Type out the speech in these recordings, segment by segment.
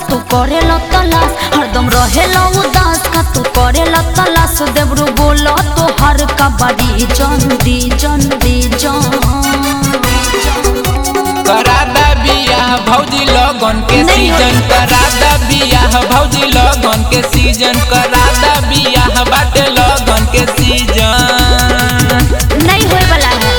तू करेला तलाश हरदम रहेला उदास का तू करेला तलाश देवरू बोला तो हर का बड़ी जन दी जन दी जन करादा बियाह भौजी लगन के नहीं सीजन होई। करादा बियाह भौजी लगन के सीजन करादा बियाह बाटे लगन के सीजन नहीं होए वाला है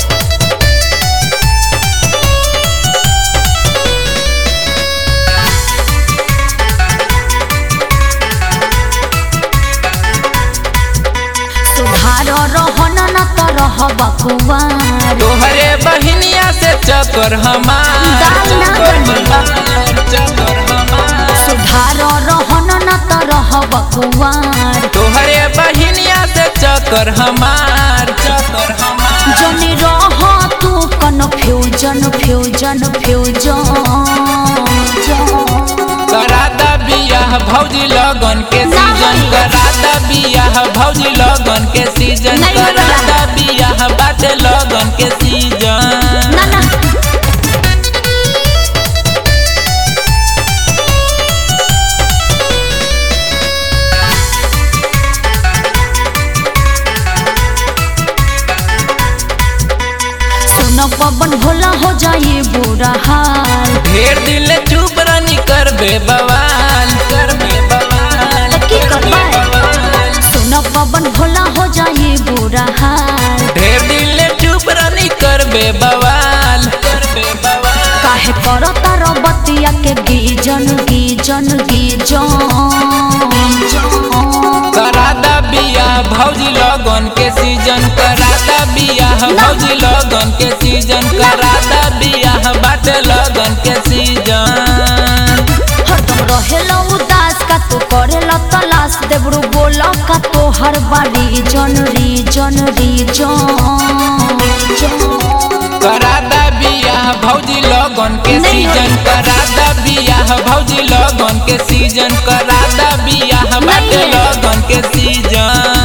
सुधार रहन न त रह बकुआर तोहरे बहिनिया से चक्कर हमार दाल ना चक्कर बनी। हमार चक्कर हमार सुधार रहन न त रह बकुआर तोहरे बहिनिया से चक्कर हमार चक्कर हमार जनी रह तू कन्फ्यूजन फ्यूजन फ्यूजन करादा बियाह भौजी लगन के ना सीजन होई। करादा बियाह भौजी लगन के सीजन नहीं होला। करादा बियाह बाटे लगन के सीजन ना ना सुन पवन भोला हो जाए बुरा हाल ढेर दिल चुप रानी करबे बवाल करबे बवाल तो की करबे करबै? बवाल। सुन पवन भोला हो जाए बुरा हाल ढेर दिल चुप रानी करबे बवाल करबे बवाल काहे कर तार बतिया के गीजन गीजन गीजन करादा बियाह भौजी लगन के सीजन करादा बियाह भौजी लगन के सीजन करादा बियाह बाटे लगन के सीजन हरदम रहेला उदास का तू करेला तलाश देवरू बोला का तो हर बारी जन रीजन रीजन करादा बियाह भौजी लगन के नहीं सीजन करादा बियाह भौजी लगन के सीजन करादा बियाह बाटे नहीं है। लगन के सीजन